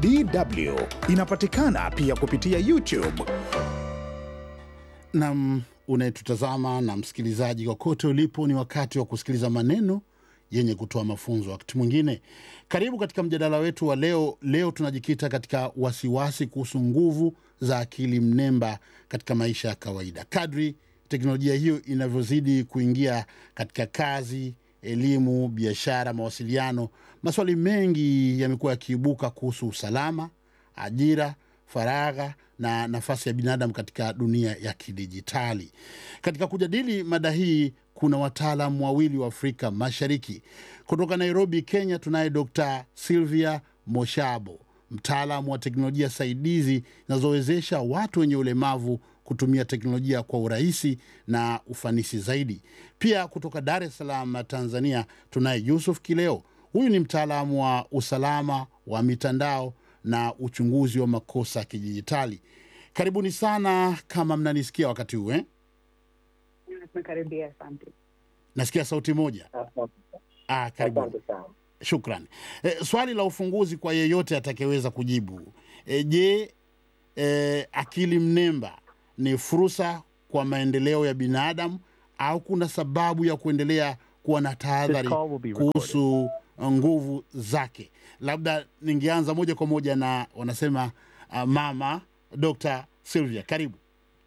DW inapatikana pia kupitia YouTube. Nam unayetutazama na msikilizaji kokote ulipo, ni wakati wa kusikiliza maneno yenye kutoa mafunzo. Wakati mwingine, karibu katika mjadala wetu wa leo. Leo tunajikita katika wasiwasi kuhusu nguvu za akili mnemba katika maisha ya kawaida. Kadri teknolojia hiyo inavyozidi kuingia katika kazi, elimu, biashara, mawasiliano, maswali mengi yamekuwa yakiibuka kuhusu usalama, ajira, faragha na nafasi ya binadamu katika dunia ya kidijitali. Katika kujadili mada hii, kuna wataalamu wawili wa Afrika Mashariki. Kutoka Nairobi, Kenya, tunaye Dr. Sylvia Moshabo, mtaalamu wa teknolojia saidizi zinazowezesha watu wenye ulemavu kutumia teknolojia kwa urahisi na ufanisi zaidi. Pia kutoka Dar es Salaam, Tanzania, tunaye Yusuf Kileo. Huyu ni mtaalamu wa usalama wa mitandao na uchunguzi wa makosa ya kidijitali. Karibuni sana, kama mnanisikia wakati huu eh? Tumekaribia, asante. Nasikia sauti moja. Ah, karibuni. Asante sana. Shukran. E, swali la ufunguzi kwa yeyote atakayeweza kujibu. E, je, e, akili mnemba ni fursa kwa maendeleo ya binadamu au kuna sababu ya kuendelea kuwa na tahadhari This call will be recorded. kuhusu nguvu zake? Labda ningeanza moja kwa moja na wanasema uh, mama Dr. Sylvia, karibu.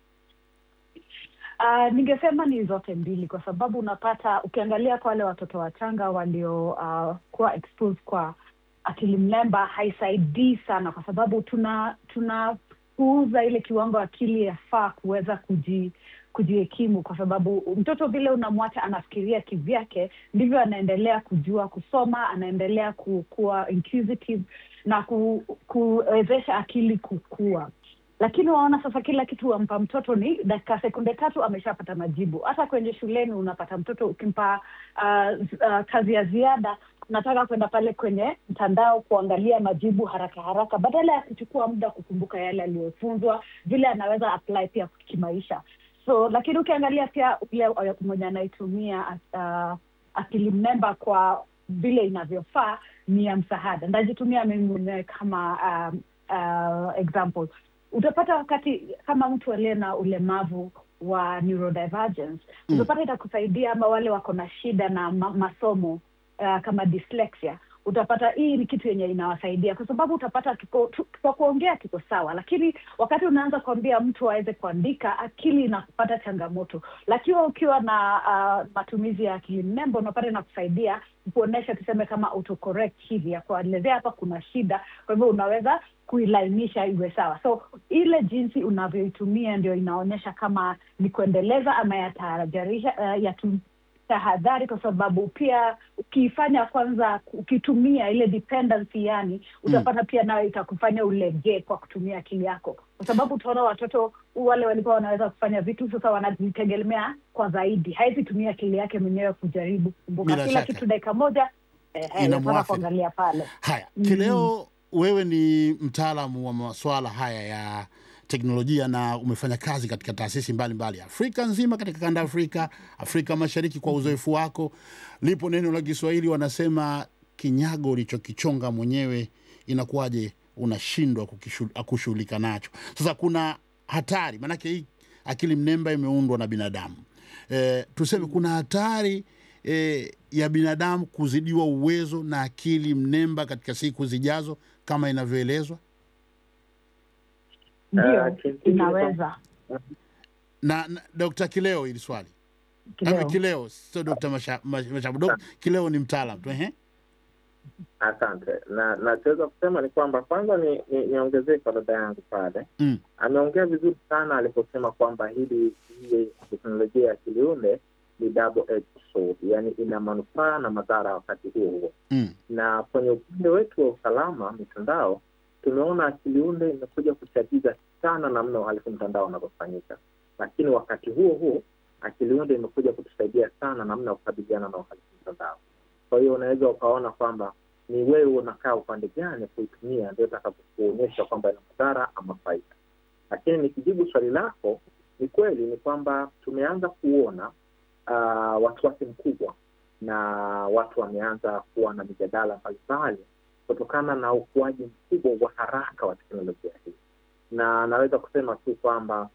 Uh, ningesema ni zote mbili, kwa sababu unapata ukiangalia kwa wale watoto wachanga waliokuwa uh, kuwa exposed kwa akili mnemba haisaidii sana, kwa sababu tuna tunapuuza ile kiwango akili yafaa kuweza kuji kujihekimu, kwa sababu mtoto vile unamwacha anafikiria kivyake, ndivyo anaendelea kujua kusoma, anaendelea ku- kuwa inquisitive na ku, kuwezesha akili kukua lakini waona sasa kila kitu wampa mtoto ni dakika sekunde tatu ameshapata majibu. Hata kwenye shuleni unapata mtoto ukimpa uh, z- uh, kazi ya ziada, unataka kwenda pale kwenye mtandao kuangalia majibu haraka haraka, badala ya kuchukua muda kukumbuka yale aliyofunzwa, vile anaweza apply pia kimaisha. So lakini ukiangalia pia ule uh, mwenye anaitumia uh, akili mnemba kwa vile inavyofaa ni ya msaada. Ndajitumia mimi mwenyewe kama um, uh, example utapata wakati kama mtu aliye na ulemavu wa neurodivergence Mm. utapata itakusaidia ama wale wako na shida na ma masomo uh, kama dyslexia utapata hii ni kitu yenye inawasaidia kwa sababu utapata kiko, tu, kwa kuongea kiko sawa lakini wakati unaanza kuambia mtu aweze kuandika akili inakupata changamoto lakini ukiwa na uh, matumizi ya akili mnemba unapata inakusaidia kuonyesha tuseme kama autocorrect hivi ya kuelezea hapa kuna shida kwa hivyo unaweza kuilainisha iwe sawa so ile jinsi unavyoitumia ndio inaonyesha kama ni kuendeleza ama yatahadharisha uh, yatu tahadhari kwa sababu pia ukiifanya kwanza ukitumia ile dependency yani utapata pia nayo itakufanya ulegee kwa kutumia akili yako kwa sababu utaona watoto wale walikuwa wanaweza kufanya vitu sasa wanajitegemea kwa zaidi hawezi tumia akili yake mwenyewe kujaribu kukumbuka Bila kila shaka. kitu dakika moja eh, eh, Inamwathiri. nataka kuangalia pale Haya, Mm. Kileo, wewe ni mtaalamu wa masuala haya ya teknolojia na umefanya kazi katika taasisi mbalimbali Afrika nzima, katika kanda ya Afrika, Afrika Mashariki. Kwa uzoefu wako, lipo neno la Kiswahili wanasema, kinyago ulichokichonga mwenyewe inakuwaje unashindwa kukishu- kushughulika nacho? Sasa kuna hatari, maanake hii akili mnemba imeundwa na binadamu e, tuseme kuna hatari e, ya binadamu kuzidiwa uwezo na akili mnemba katika siku zijazo kama inavyoelezwa ndio Ah, kimsingi ni inaweza na, na Dr. Kileo hili swali Kileo. Ama Kileo sio Dr. Masha- Mash- Mashabu. Dok- Kileo ni mtaalam tu ehe. Asante. Na nachoweza kusema ni kwamba kwanza ni, ni, niongezee kwa dada yangu pale, Mm. ameongea vizuri sana aliposema kwamba hili hii teknolojia ya kiliunde ni double edged sword, yaani ina manufaa na madhara wakati huo huo. Mm. Na kwenye upande wetu wa usalama mitandao, tumeona akiliunde imekuja kuchagiza sana namna uhalifu mtandao unavyofanyika, lakini wakati huo huo akiliunde imekuja kutusaidia sana namna ya kukabiliana na uhalifu mtandao. Kwa hiyo unaweza ukaona kwamba ni wewe unakaa upande gani kuitumia, ndio itakapokuonyesha kwamba ina madhara ama faida. Lakini nikijibu swali lako, ni kweli ni kwamba tumeanza kuona uh, wasiwasi mkubwa na watu wameanza kuwa na mijadala mbalimbali kutokana na ukuaji mkubwa wa haraka wa teknolojia hii, na naweza kusema tu kwamba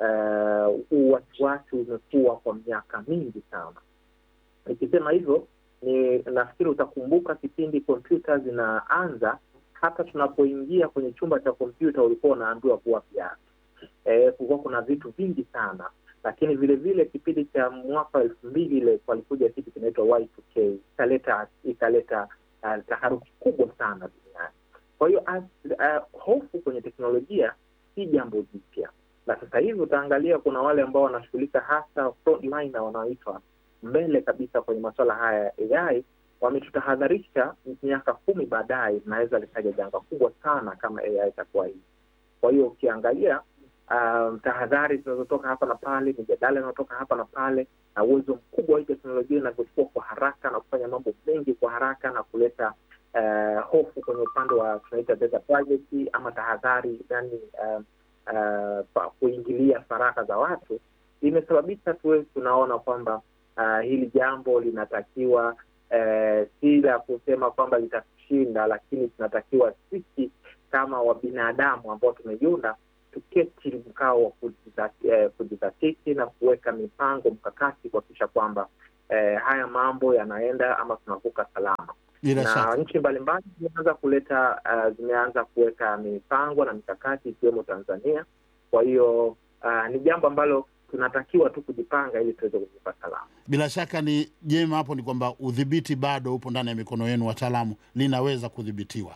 eh, huu wasiwasi umekuwa kwa miaka mingi sana. Nikisema hivyo ni nafikiri utakumbuka kipindi kompyuta zinaanza, hata tunapoingia kwenye chumba cha kompyuta ulikuwa unaambiwa kuwa viatu. Eh, kulikuwa kuna vitu vingi sana, lakini vile vile kipindi cha mwaka wa elfu mbili ile walikuja kitu kinaitwa Y2K ikaleta ikaleta uh, taharuki kubwa sana duniani. Kwa hiyo as- uh, hofu kwenye teknolojia si jambo jipya, na sasa hivi utaangalia kuna wale ambao wanashughulika hasa frontliner wanaoitwa mbele kabisa kwenye masuala haya ya AI wametutahadharisha miaka kumi baadaye inaweza likaja janga kubwa sana kama AI itakuwa hivi. Kwa hiyo ukiangalia um, tahadhari zinazotoka hapa na pale, mijadala inayotoka hapa na pale, na uwezo mkubwa wa hii teknolojia inavyochukua kwa haraka na kufanya mambo mengi kwa haraka na kuleta uh, hofu kwenye upande wa tunaita data privacy ama tahadhari, yani uh, uh, pa- kuingilia faragha za watu, imesababisha tuwe tunaona kwamba uh, hili jambo linatakiwa uh, si la kusema kwamba litatushinda, lakini tunatakiwa sisi kama wabinadamu ambao tumejiunda tuketi mkao wa kujizat- eh, kujizatiti na kuweka mipango mkakati kuhakikisha kwamba eh, haya mambo yanaenda ama tunavuka salama bila na shaka nchi mbalimbali zimeanza kuleta uh, zimeanza kuweka mipango na mikakati ikiwemo Tanzania. Kwa hiyo uh, ni jambo ambalo tunatakiwa tu kujipanga ili tuweze kuvuka salama. bila shaka ni jema hapo ni kwamba udhibiti bado upo ndani ya mikono yenu wataalamu linaweza kudhibitiwa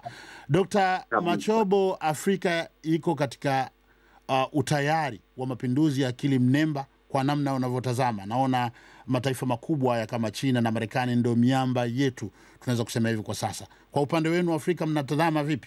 dr Kabisa. machobo afrika iko katika uh, utayari wa mapinduzi ya akili mnemba kwa namna unavyotazama naona mataifa makubwa haya kama china na marekani ndio miamba yetu tunaweza kusema hivi kwa sasa kwa upande wenu afrika mnatazama vipi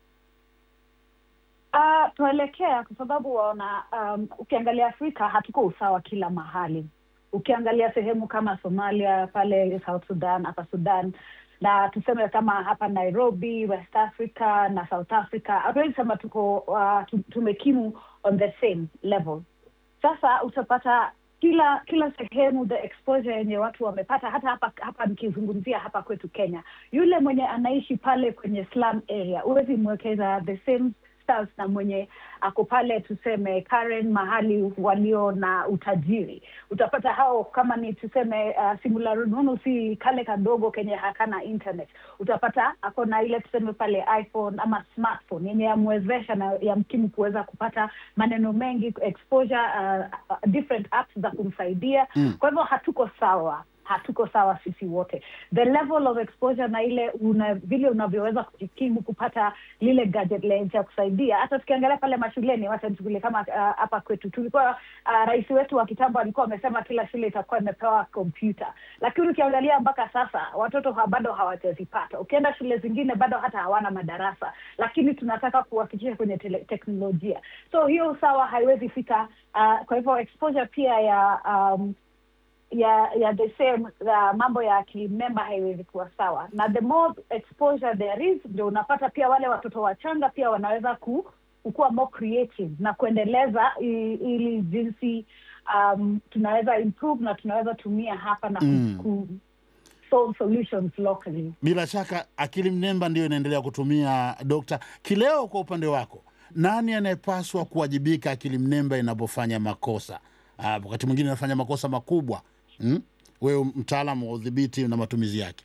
Uh, tuelekea kwa sababu waona, um, ukiangalia Afrika hatuko usawa kila mahali. Ukiangalia sehemu kama Somalia, pale South Sudan, hapa Sudan na tuseme kama hapa Nairobi, West Africa na South Africa, hatuwezi sema tuko uh, tu- tumekimu on the same level. Sasa utapata kila kila sehemu the exposure yenye watu wamepata, hata hapa hapa nikizungumzia hapa kwetu Kenya, yule mwenye anaishi pale kwenye slum area huwezi mwekeza the same stars na mwenye ako pale tuseme Karen mahali walio na utajiri. Utapata hao kama ni tuseme uh, simula rununu si kale kadogo kenye hakana internet, utapata ako na ile tuseme pale iPhone ama smartphone yenye yamwezesha na yamkini kuweza kupata maneno mengi exposure, uh, uh, different apps za kumsaidia Mm. kwa hivyo hatuko sawa hatuko sawa sisi wote the level of exposure na ile una, vile unavyoweza kujikimu kupata lile gadget lenye cha kusaidia hata tukiangalia pale mashuleni wacha nichukulie kama ah, hapa kwetu tulikuwa uh, rais wetu wa kitambo alikuwa amesema kila shule itakuwa imepewa kompyuta lakini ukiangalia mpaka sasa watoto ha, bado hawajazipata ukienda shule zingine bado hata hawana madarasa lakini tunataka kuwafikisha kwenye tele, teknolojia so hiyo usawa haiwezi fika uh, kwa hivyo exposure pia ya um, ya ya the same uh, mambo ya akili mnemba haiwezi kuwa sawa na the more exposure there is ndio unapata pia wale watoto wachanga pia wanaweza ku, kukuwa more creative na kuendeleza i- ili jinsi um, tunaweza improve na tunaweza tumia hapa na Mm. ku, ku solve solutions locally bila shaka akili mnemba ndiyo inaendelea kutumia dokta kileo kwa upande wako nani anayepaswa kuwajibika akili mnemba inapofanya makosa Ah, wakati mwingine inafanya makosa makubwa hmm? wewe mtaalamu wa udhibiti na matumizi yake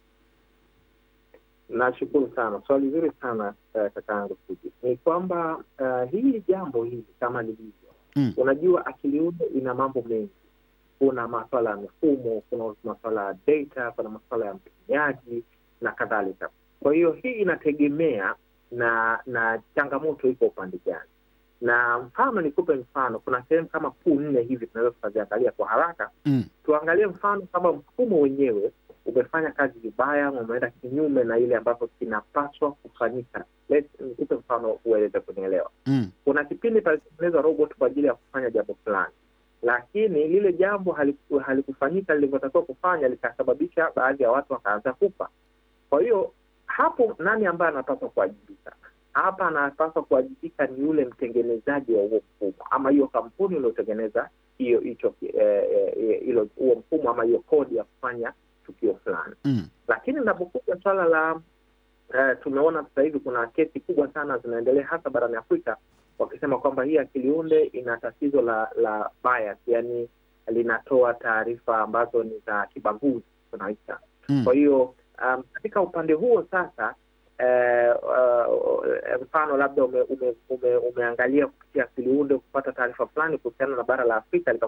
Nashukuru sana, swali zuri sana uh, kakaangu Fuji. Ni kwamba uh, hili jambo hili kama lilivyo Mm. unajua, akili unde ina mambo mengi. Kuna maswala ya mifumo, kuna maswala ya data, kuna maswala ya mtumiaji na kadhalika. Kwa hiyo hii inategemea na na changamoto iko upande gani, na mfano nikupe mfano, kuna sehemu kama kuu nne hivi tunaweza tukaziangalia kwa haraka mm. tuangalie mfano kama mfumo wenyewe umefanya kazi vibaya, umeenda kinyume na ile ambavyo kinapaswa kufanyika. Let's- Nikupe mfano uweze kunielewa. Mm. Kuna kipindi palitengenezwa robot kwa ajili ya kufanya jambo fulani, lakini lile jambo haliku- halikufanyika lilivyotakiwa kufanya, likasababisha baadhi ya watu wakaanza kufa. Kwa hiyo hapo, nani ambaye anapaswa kuwajibika? Hapa anapaswa kuwajibika ni yule mtengenezaji wa huo mfumo ama hiyo kampuni iliyotengeneza hiyo hicho eh, eh, hilo huo mfumo ama hiyo kodi ya kufanya tukio fulani Mm. lakini inapokuja swala la uh, tumeona sasa hivi kuna kesi kubwa sana zinaendelea hasa barani Afrika wakisema kwamba hii akili unde ina tatizo la la bias, yani linatoa taarifa ambazo ni za kibaguzi tunaita. Mm. Kwa hiyo um, katika upande huo sasa eh, uh, mfano labda ume, ume, ume, umeangalia kupitia akili unde kupata taarifa fulani kuhusiana na bara la Afrika